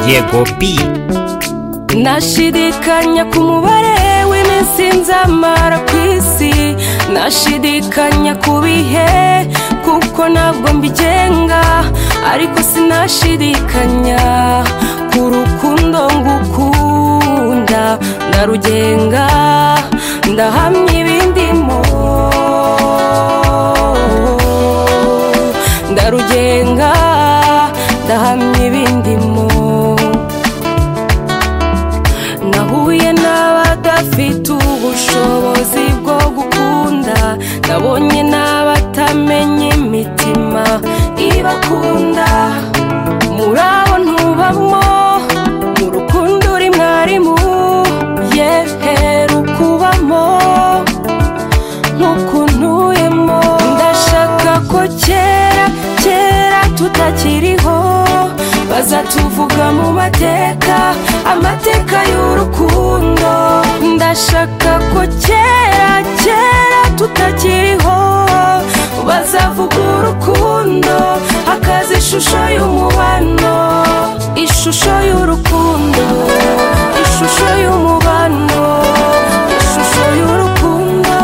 yego bi Nashidikanya ku mubare w'iminsi nzamara ku isi Nashidikanya ku bihe kuko ntabwo mbigenga Ariko sinashidikanya ku rukundo ngukunda Ndarugenga ndahamya ibindimo Ndarugenga ndahamya ibindimo nahuye n'abadafite ubushobozi bwo gukunda nabonye n'abatamenya imitima ibakunda muri abo ntubamo mu rukundo uri mwarimu yeheru kubamo nk'ukuntuyemo ndashaka ko kera kera tutakiriho bazatuvuga mu mateka amateka y'urukundo ndashaka ko kera kera tutakiriho bazavuga urukundo hakaza ishusho y'umubano ishusho y'urukundo ishusho y'umubano ishusho y'urukundo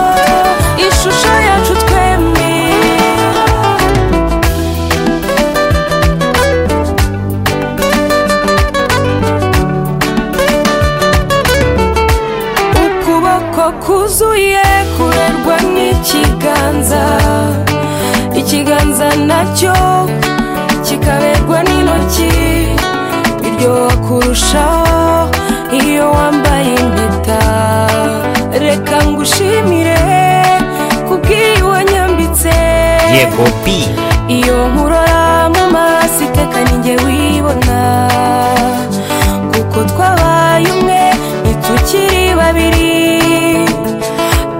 ishusho yacu twembi ukuboko kuzuye kurerwa n'ikiganza ikiganza nacyo kikaberwa n'intoki biryoha kurushaho iyo wambaye impeta reka ngushimire kubw'iyo nyambitse yego bi iyo nkurora mu maso iteka ninjye wibona kuko twabaye umwe ntitukiri babiri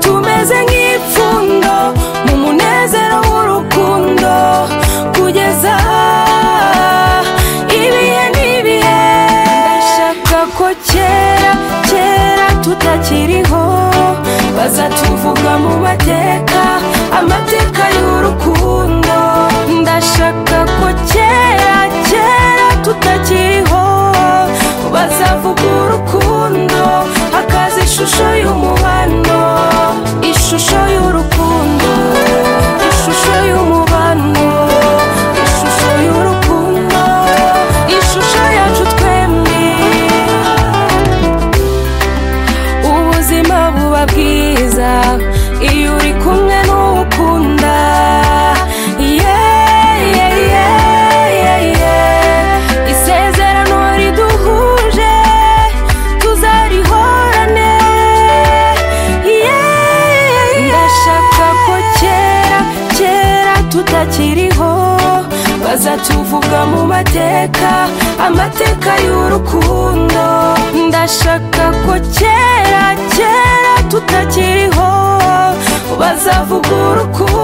tumeze nk'ipfundo mu munezero w'urukundo kugeza ibihe n'ibihe ndashaka ko kera kera tutakiriho bazatuvuga mu mateka amateka y'urukundo ndashaka ko kera kera tutakiriho bazavuga urukundo hakaza ishusho y'umubano ishusho y'urukundo ishusho y'umubano ishusho y'urukundo ishusho yacu twembi ubuzima buba bwiza iyo uri kumwe n'ukunda Yeah, yeah, yeah, yeah, yeah. isezerano riduhuje tuzarihorane Yeah, ndashaka ko kera kera tutakiriho bazatuvuga mu mateka amateka y'urukundo ndashaka ko kera kera tutakiriho bazavuga urukundo